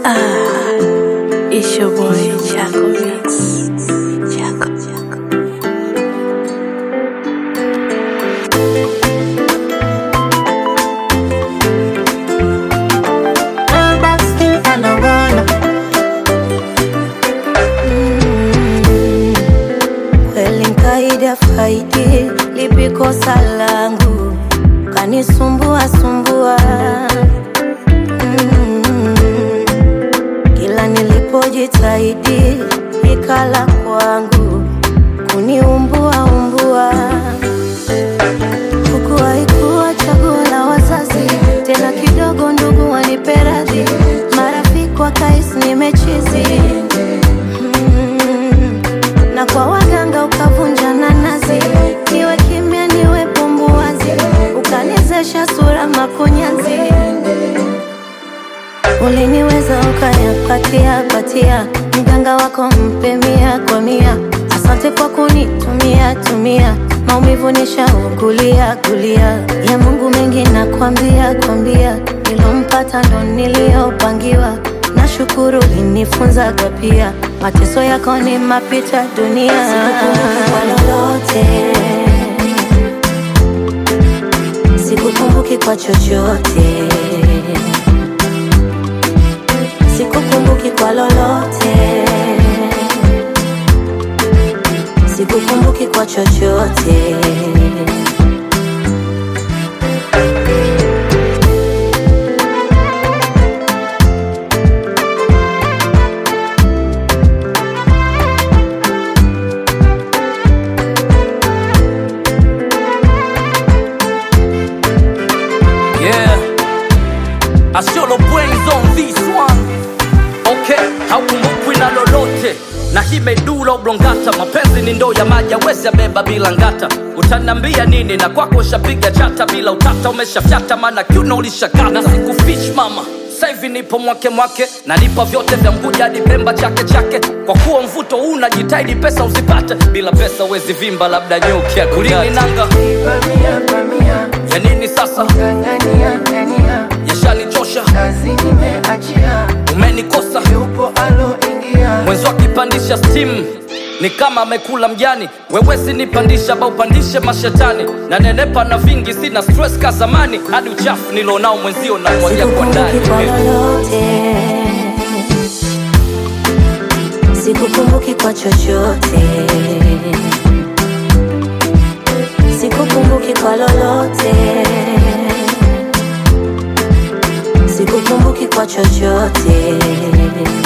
Ah, it's your boy Chaco Mix. Chaco, Chaco. Kweli nkaida faidi lipi kosa langu kanisumbua sumbua Mm. kila nilipojitahidi ikala kwangu kuniumbua umbua huku haikuwa chaguo la wazazi tena kidogo ndugu wanipe radhi marafiki wakais nimechizi Mm. na kwa waganga ukavunja nanasi niwe kimya niwe pumbuwazi ukanizesha sura makunyanzi uliniweza ukayapatia patia mganga wako mpe mia kwa mia asante kwa kunitumia tumia maumivu nishaugulia gulia ya mungu mengi nakwambia kwambia nilompata ndo niliyopangiwa nashukuru linifunzaga pia mateso yako ni mapita dunia Sikukumbuki kwa lolote sikukumbuki kwa chochote sikukumbuki kwa lolote sikukumbuki kwa chochote Yeah, I show the brains on this one. Okay, haukumbukwi na lolote na hii medula oblongata, mapenzi ni ndoo ya maji, awezi abeba bila ngata. Utaniambia nini? na kwako ushapiga chata bila utata, umeshafyata maana kiuno ulishakata. Na sikufish mama saivi nipo mwake mwake, nalipa vyote vya Mguja hadi Pemba chake chake. Kwa kuwa mvuto huu unajitahidi pesa uzipate, bila pesa uwezi vimba, labda nyuki akulini nanga Pamia, pamia, ya nini sasa, ng'ang'ania, ng'ania, yashanichosha, kazi nimeachia, umenikosa yupo aloingia, mwenzi akipandisha stimu ni kama amekula mjani wewesi nipandisha ba upandishe mashetani na nenepa na vingi sina stress ka zamani hadi uchafu nilonao mwenzio na mwagia kwa ndani sikukumbuki kwa lolote sikukumbuki kwa chochote sikukumbuki kwa lolote sikukumbuki kwa chochote